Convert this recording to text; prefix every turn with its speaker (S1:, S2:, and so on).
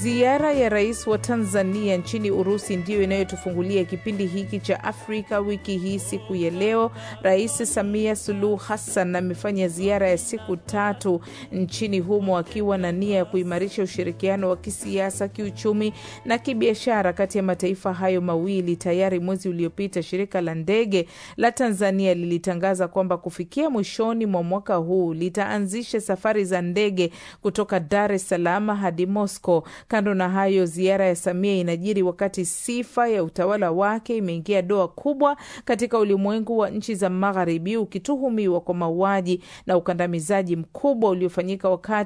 S1: Ziara ya rais wa Tanzania nchini Urusi ndiyo inayotufungulia kipindi hiki cha Afrika wiki hii. Siku ya leo, Rais Samia Suluhu Hassan amefanya ziara ya siku tatu nchini humo akiwa na nia ya kuimarisha ushirikiano wa kisiasa, kiuchumi na kibiashara kati ya mataifa hayo mawili. Tayari mwezi uliopita shirika la ndege la Tanzania lilitangaza kwamba kufikia mwishoni mwa mwaka huu litaanzisha safari za ndege kutoka Dar es Salaam hadi Moscow. Kando na hayo, ziara ya Samia inajiri wakati sifa ya utawala wake imeingia doa kubwa katika ulimwengu wa nchi za Magharibi, ukituhumiwa kwa mauaji na ukandamizaji mkubwa uliofanyika wakati